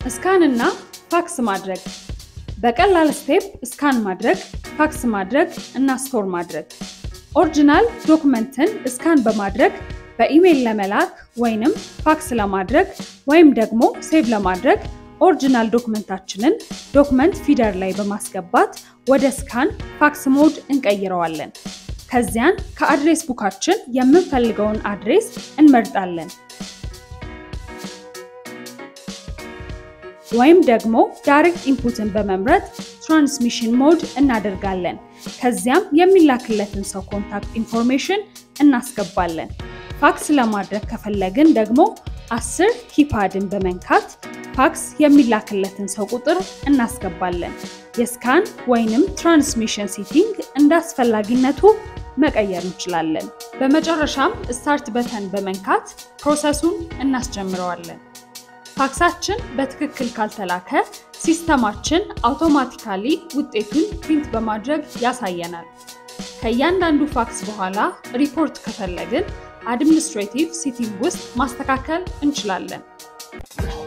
ስካን እና ፋክስ ማድረግ በቀላል ስቴፕ ስካን ማድረግ፣ ፋክስ ማድረግ እና ስቶር ማድረግ። ኦሪጂናል ዶክመንትን ስካን በማድረግ በኢሜይል ለመላክ ወይንም ፋክስ ለማድረግ ወይም ደግሞ ሴቭ ለማድረግ ኦሪጂናል ዶክመንታችንን ዶክመንት ፊደር ላይ በማስገባት ወደ ስካን ፋክስ ሞድ እንቀይረዋለን። ከዚያን ከአድሬስ ቡካችን የምንፈልገውን አድሬስ እንመርጣለን። ወይም ደግሞ ዳይሬክት ኢንፑትን በመምረጥ ትራንስሚሽን ሞድ እናደርጋለን። ከዚያም የሚላክለትን ሰው ኮንታክት ኢንፎርሜሽን እናስገባለን። ፋክስ ለማድረግ ከፈለግን ደግሞ አስር ኪፓድን በመንካት ፋክስ የሚላክለትን ሰው ቁጥር እናስገባለን። የስካን ወይንም ትራንስሚሽን ሴቲንግ እንደ አስፈላጊነቱ መቀየር እንችላለን። በመጨረሻም ስታርት በተን በመንካት ፕሮሰሱን እናስጀምረዋለን። ፋክሳችን በትክክል ካልተላከ ሲስተማችን አውቶማቲካሊ ውጤቱን ፕሪንት በማድረግ ያሳየናል። ከእያንዳንዱ ፋክስ በኋላ ሪፖርት ከፈለግን አድሚኒስትሬቲቭ ሴቲንግ ውስጥ ማስተካከል እንችላለን።